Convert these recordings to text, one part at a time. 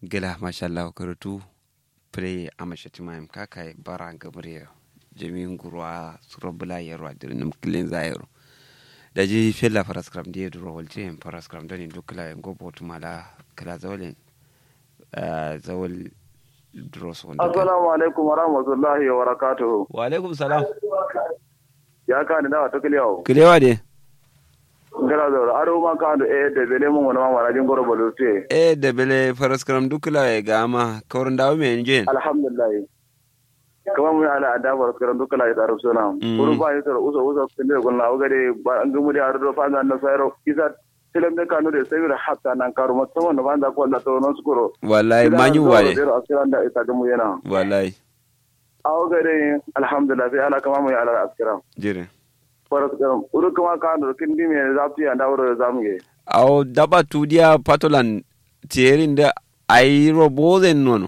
gila mashallah karatu play amashati mayam kakai bara gabriel jami'in gurwa surabula yaro adirnum kilin zayaro da ji fella paraskram die duro walje en paraskram dani dukla en gobo tumala kala zawlen zawal duro so assalamu alaikum wa rahmatullahi wa barakatuhu wa alaikum salam ya ka ni dawa to kiliyawo kilewa de ngala do aro ma ka do e de bele mun wona ma wala jin goro bolo te e de bele paraskram dukla e gama kawr ndaw me njen alhamdulillah kama mun ala ada bar karan duka la da rusuna kuru ba yasa uso uso kinde gon la ogade ba an gumu da ardo fa na sayro isa tilam de kanu de sayro hatta nan karu ma tawon ba da ko la to non skuro wallahi manyu waye asiran da isa gumu yana wallahi awgade alhamdulillah sai ala kama mun ala askiram jire faras karam uru kama ka do kindi me zafi anda wuro zamuge aw daba tudiya patolan tierin da ayiro bozen nono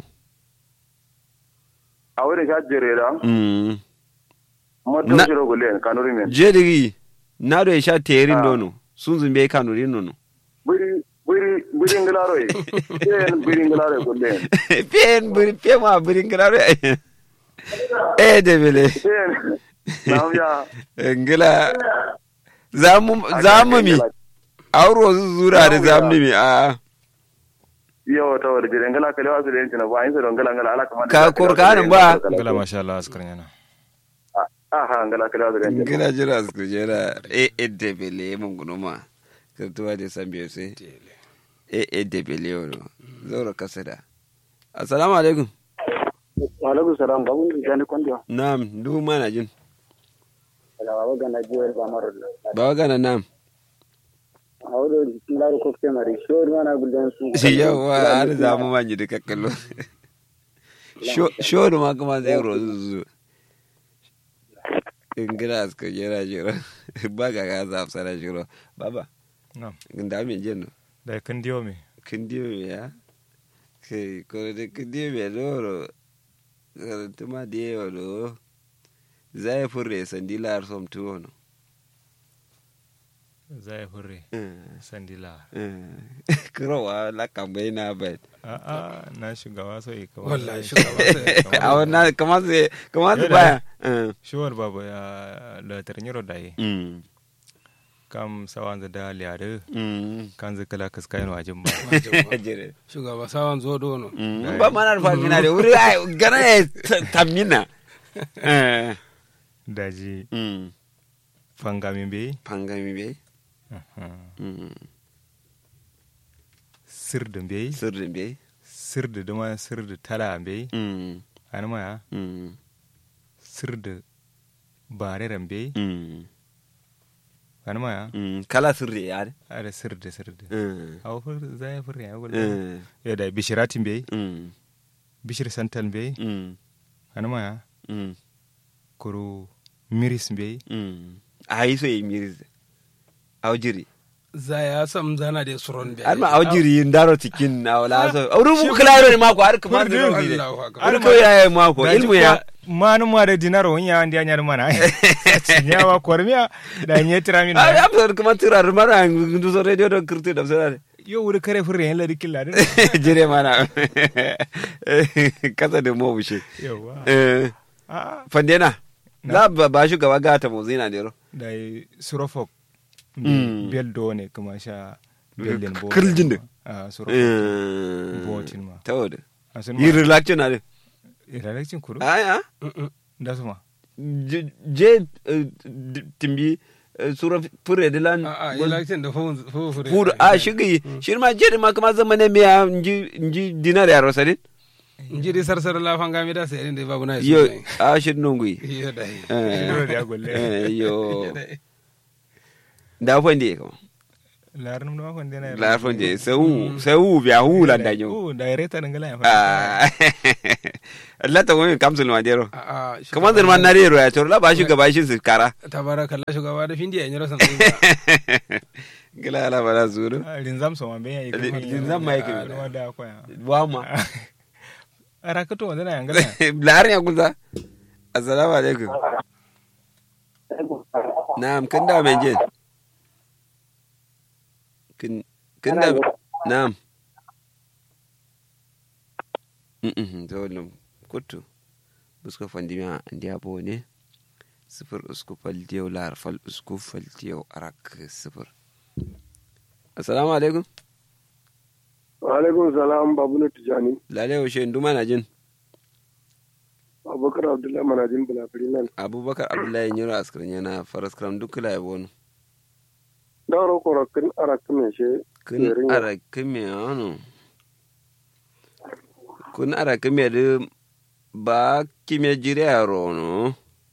a wurin sha jerera mm mota Na- shiro gulen kanuri men jedigi nado e sha terin dono sunzun be kanurin nono buri buri buri ngilaro yi yen buri ngilaro gulen pen buri pe ma buri ngilaro e de bele yen namya ngila zamu zamu mi auro zura da zamu mi a yo to da jire ngala kale wasu den tina ba yin so ngala ngala ala kamar Ka kurkanin ba? Gala masha Allah askar yana. aha ngala kale wasu den tina ngila jira su jira e e de bele mun gunuma kirtuwa da san biyo sai e e de bele wono zaura kasada assalamu alaikum wa alaikum salam babu ni jani kondo na'am du mana jin ala baba gana jiwel ba maro bawa gana na'am awdo ngaro ko ke mari shor mana gulden su yawa har zamu manyi da kakkallo shoru ma kuma zai rozu zu in gina aska jira jira ba ga ga za fsara jiro baba Na'am. da min jin Da kan diyo me. kin diyo me ya kai ko da kin diyo me loro karanta ma da yawa lo zai furre sandila har som tuwo no Zai hurre. Sandila. kurowa la kambai na bai A'a na shugaba so yi kawai. wallahi shugaba sai a wannan kamar sai kamar su baya Shuwar babu ya da tarnyiro da yi. Mm. Kam sawan da liyare. Mm. Kan zai kala kaskayin wajen ba. Jere. shugaba sawan zo dono Mm. ba mana alfa mina de wuri ai gana ya tamina eh Daji mm fangamin bai. pangami be Aha. mm Sirdin bai. sirrin be Sirdi duma sirdi tala bai. mm Ani maya. mm Sirdi bareren bai. mm Ani maya. mm kala sirri ya de Ada sirdi sirdi. mm Awa fur zai fur ya gudu. mm Ya da bishiratin bai. mm Bishir santan bai. mm Ani maya. mm Kuru miris bai. mm ai so yi miris awjiri za ya sam zana da suron bi har ma awjiri ndaro tikin na wala so awru mu klaro ni mako har kuma da rubi de Allahu akbar har ko ya mako ilmu ya manu ma da dinaro wonya andi anyar mana nyawa kormiya da nye tiramin ai am kuma tirar mara ndu so radio do kirti da sara yo wuri kare furre yan ladi killa din jire mana kasa da mo bushe yawa Eh, a fandena za ba ba shi gaba gata mo zina dero da surofok Mm. bel do ne kuma sha belden bo Kirjin din. a surofok Botin ma. tawada asun yi ma relaxation na de ilalakcin kuru aya da su ma je je, eh, d- timbi eh, sura fure de lan a a election da fu fu fu furu a shigi shi ma je ma kuma zama ne miya nji nji dinar ya rosadin inji di sarsar la fanga mi da sai inda babu na yo a shi nungui yo dai Dole da golle eh yo da fande ko larnum da makon dena la fande sau sau biya hu lan da yo o da reta ngala ya fa Ah, Allah ta wani kamsul ma dero a a kamar zan man na rero ya tor la ba shi gaba shi su kara tabarakallah shugaba da findi ya nyara san gila ala bala zuru rinzam so ma be ya yi Linzam ma yake. da da ko ya wa ma rakato wanda na yangala larin ya kuza assalamu alaikum na'am kin da men je kin kin da na'am Mm-mm, zawalin kutu buska fandimiya andi abo ne sifir usku faltiyau lar fal usku faltiyau arak sifir assalamu alaikum wa alaikum salam babu na tijani lalai washe nduma na jin abubakar abdullahi manajin bulafiri nan abubakar abdullahi nyiro askarin yana faras kram duk kula yabo no dauro korokin arakin mai she kun Yerin ya. ara kime ano kun ara kime de ba kime jire yaro no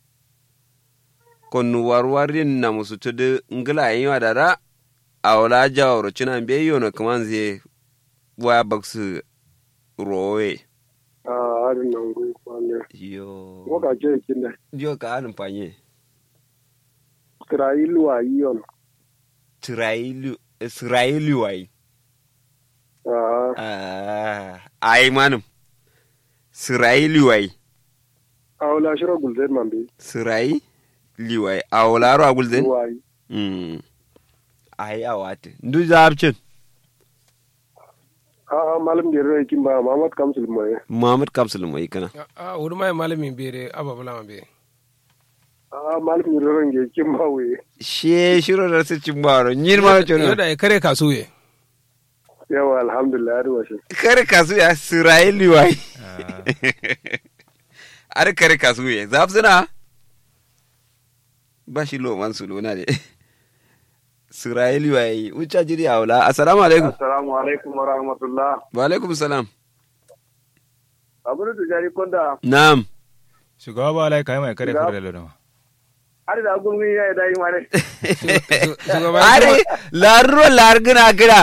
kon warwarin na musu tudu ngila yin wa dada a wala jawaro cina be yono kaman zai wa baksu rowe a harin nan gu kwanne yo waka ce yakin da yo ka hanin fanye isra'ilu a yi yon Isra'ilu Isra'ilu wai a ah ai manum Isra'ilu wai a wula shirar gulzai man bi sirai liwai a wularo a gulzen ruwa yi mm ai a wate ndu zabcin a a malam da yarda yakin ba muhammad kamsul mai muhammad kapsul mai kana a wuri mai malamin bere ababula ma be a malam da yarda yakin ba wuye she shiro da su cin baro nyin ma yau chono da ya kare kasuye yawa alhamdulillah ya ruwa shi kare kasu ya sirai liwai ar kare kasu ya zabsuna ba shi lo man su lona de sirai liwai ucha jiri a wula assalamu alaikum assalamu alaikum wa rahmatullah wa alaikum salam abu da tijani konda na'am shugaba ba lai kai mai kare Shugaba- kare da lodama har da gurmi ya yi dai mare shugaban are larro largina gina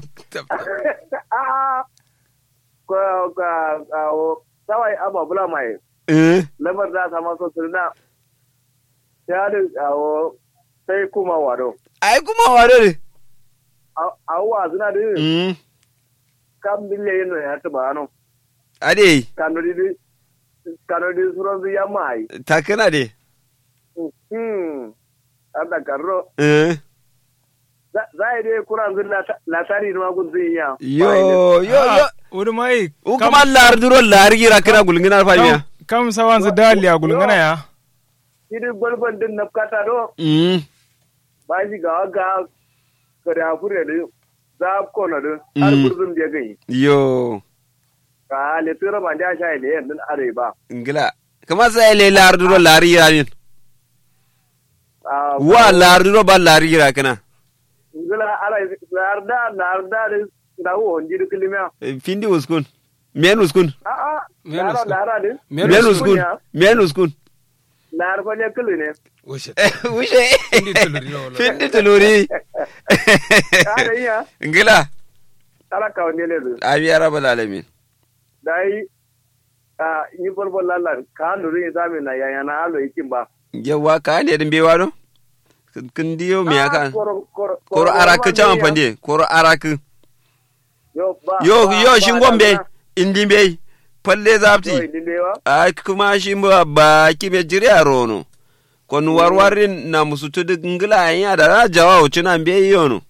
a ko ka awo sawai aba bula mai eh lamar da sama so sirna ya da awo sai kuma wado ai kuma ware ne awo azuna da mm kam bille yin ya ta ba no ade kanodi di kanodi suron ya mai takana de hmm ada karro eh za a dai kuran zin latari na magun zin ya yo yo yo wuri mai u kuma larduro largira kina gulngina fanya kam sawan su dali a gulngana ya idi gwalgwal din na kata do mm ba shi ga ga kare afure da za ko na do har Mm. gurzum da gai yo ka le tira ban da sha ile yan din are ba ngila kama sai le larduro largira min Ah, wa larduro ba largira kana ngila ala larda larda da da wo njiri kilima findi uskun men uskun a a Men lara uskun. lara din men uskun men uskun lar fa ne kili ne wushe ushe Findi tuluri na wala. findi tuluri ada iya ngila ala ka ne le abi rabbal alamin dai a yi bolbol lalla ka nuru yin sami na yaya na alo ikin ba yawa ka ne din bewa do kin diyo me Ah, aka koro koro koro araku chaman pande koro araku yo ba yo ba- yo ba shin da gombe na- indimbe palle yo zapti indindewa a kuma shi ba ba kibe jiri a rono kon warwarin na musu tudu ngila ya da na jawa uci na mbe yono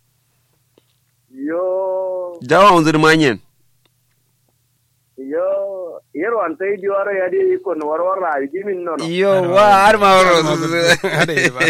yo jawa unzir manyen yo yero an tai diwaro ya di ko no warwar ra yi min nono yo wa har ma waro Hada yi ba.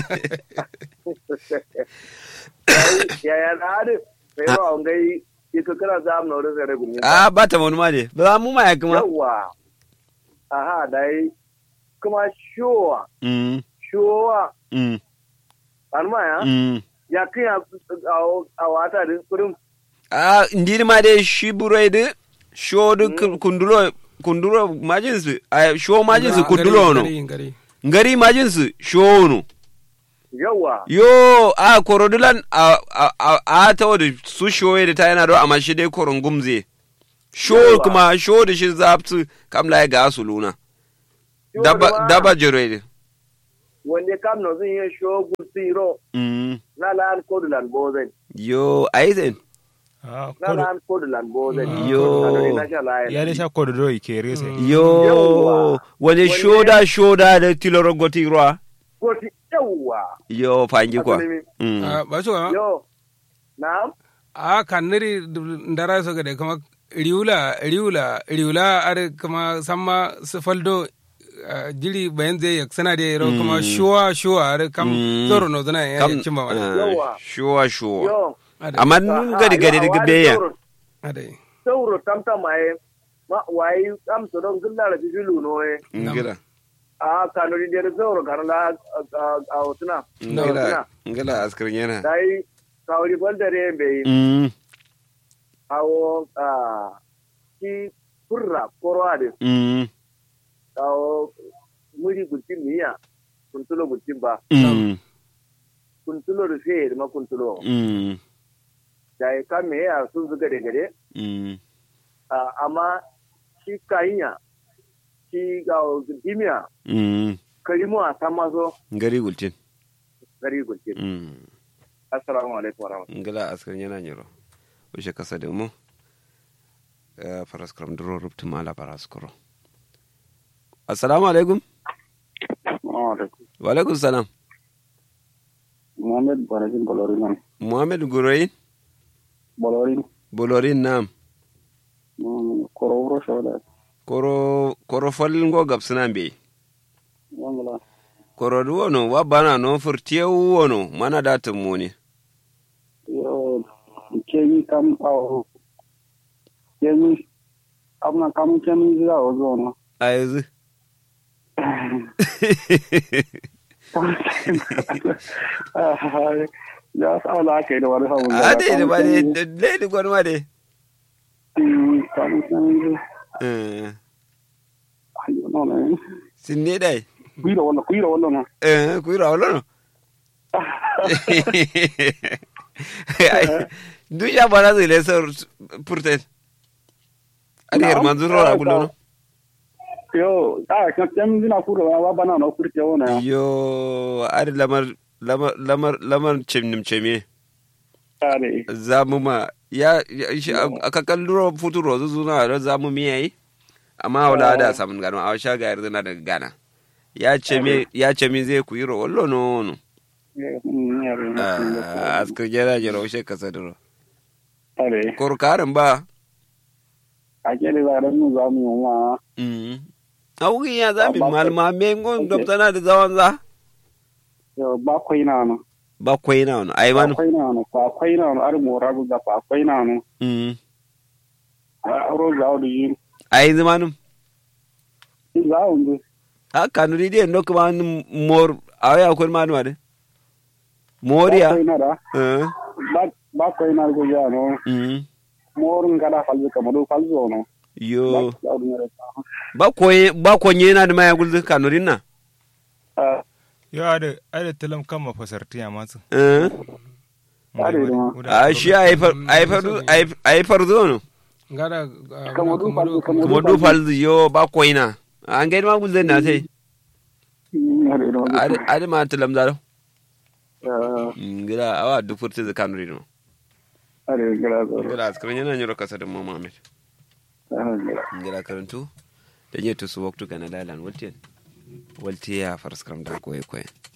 yaya na ade sai ro an gai iko kana zam no da sai gumi a ba ta wani ma ne ba mu ma ya kuma yawa aha dai kuma shuwa mm shuwa mm an ma ya mm ya kiya a wata din kurum a ndiri ma de shi burai de shodu kundulo kundulo majinsu a sho majinsu kundulo no Gari, gari. ngari majinsu sho no yawa yo a korodulan a a a, a ta wadda su shoye da ta yana do amma shi dai koron gumze sho Yawa. kuma sho da shi zapsu kamla ya ga su luna Sho daba da ma- daba jere wanda kam no zin yin sho gulsiro mm na lan kodulan bozen yo aizen Ah, na kodo- lan kodulan bozen Yo. na sha layan ya dai sha kodo do ike rese yo Yawa. wani Wani- shoda shoda da tiloro goti ruwa goti yawa yo fangi kwa Asali mi. mm. Ah, ba shugaba yo na a kan niri ndara so gade kama riula riula riula ar kama samma su faldo ah, jiri bayan zai yak sana da yaro kuma shuwa shuwa ar kam Mm. zoro no zana ya kam cimma wani ah, Yawa. shuwa shuwa yo Ade, amma nun gadi gadi daga beya ade. sauro tamta mai ma wai am to don gulla da bilu no e ngila a kanu di der sauro kan la a otuna ngila ngila askar yana dai kawri bol dare be mm awo a ki furra korade mm awo muri gultin miya kuntulo gultin ba mm kuntulo da sai ma kuntulo mm dai kan me ya sun zuga da gare mm Ah, amma shi kayinya shi ga dimiya mm karimu a san maso ngari gultin gari gulke mm assalamu alaikum wa rahmatullahi ngila askar yana nyiro ushe kasa da mu Eh, faras kram duro rubtu mala faras kuro assalamu alaikum wa alaikum salam Muhammad Barakin Bolorin nan. muhammad guroyin Bolorin bolorin nam kororo shawada. koro koro falin go gabsina be Wangala. koro du wono wa bana no furtiye wono mana datin mu ne Yo kemi kam awo. Kemi amna kam kemi zira ozo no. a yanzu Ya sa ala kai da wani hawan. a dai da ba dai dai da gwanwa dai Kam kemi Eh, ayo no ne. sin ne dai Kuira wala kuira wala no. eh ku ira wala no Ai, du ya bana zai le sor purtet ari her manzuro ra bullo no Yo, ah kan kemi zina kura wa bana no kurte wona. yo ari lamar lamar lamar lamar chimnim chemie Are. zamu ma ya ya- shi aka kalluro futuro zu zuna da zamu mi yayi amma wala da samun gano a sha ga yarda daga gana ya ce me ya ce me zai ku yi ro wallo no no Ah, askar jera jera o shekka sadaro Are. kor karin ba ake da zaren mu za mu yi wa mm awugi ya zami Ba- ba- malma me ngon Okay. gabtana da zawan za yau ba kwai na no ba kwai na wani ai ba manu kwai na no ba kwai na no ar mo rabu ga ba kwai na no mm a ro za o di ai zamanu za o ndi a kanu di den nok man mor awya ko manu ade moriya ba kwai na da eh ba ba kwai na go ya no mm mor ngada falzu ka modu falzu no yo za o di ne ba koye ba konye na da maya gulzu kanurin na ta yo ade ade telam kama fasarti ya masu eh Ade ma. a shi ai far ai far ai far zo no ngada Kamar du falzu, kamar kuma du falzu yo ba koina an gaida ma gulzu na sai are no ade ade ma tilam zaro are ngira awa du furti da kanurin no are gara zo ngira askran yana nyoro kasa da mama met are ngira karantu da nye to su waktu kana dalan waltiyan waltiya farskram da koye koye